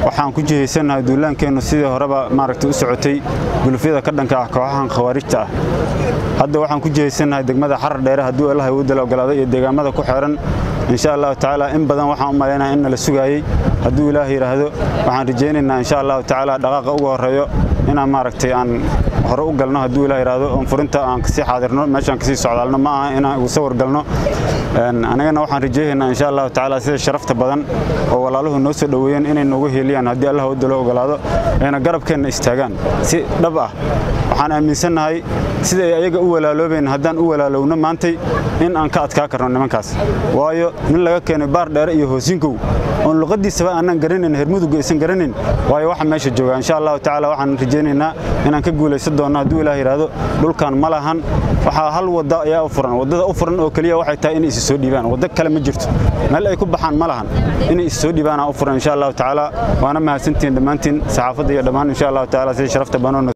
waxaan ku jihaysannahay duulaankeennu sidii horeba maaragtay u socotay gulufyada ka dhanka ah kooxahan khawaarijta ah hadda waxaan ku jihaysannahay degmada xarar dheere hadduu allaha awoodda la ogolaado iyo deegaamada ku xeeran insha allahu tacaala in badan waxaan u malaynaha in nala sugaayey hadduu ilaah yidhaahdo waxaan rajaynaynaa insha allahu tacaala dhaqaaqa ugu horreeyo inaan maaragtay aan hore u galno hadduu ilaah yidhaahdo oon furinta aan kasii xaadirno meeshaan kasii socdaalno ma aha inaan ugu sawir galno anagana waxaan rajaynaynaa insha allahu tacaala sida sharafta badan oo walaaluhu noo soo dhoweeyeen inay noogu heeliyaan haddii allah awoodda loo ogolaado ayna garabkeenna istaagaan si dhab ah waxaan aaminsannahay sida ay ayaga u walaaloobayn haddaan u walaalowno maantay in aan ka adkaa karno nimankaas waayo nin laga keenay baar dheere iyo hoosinkow oon luqadiisaba aanan garanayn hermudugga aysan garanayn waayo waxa meesha jooga insha allahu tacaala waxaan rajaynaynaa inaan ka guulaysan doonno hadduu ilaah yidhaahdo dhulkan ma lahan waxaa hal wadda ayaa u furan waddada u furan oo keliya waxay tahay inay isi soo dhiibaan waddo kale ma jirto meel ay ku baxaan ma lahan inay isi soo dhiibaanaa u furan insha allahu tacaala waana mahadsantihiin dhammaantiin saxaafadda iyo dhammaan insha allahu tacaala sida sharafta badan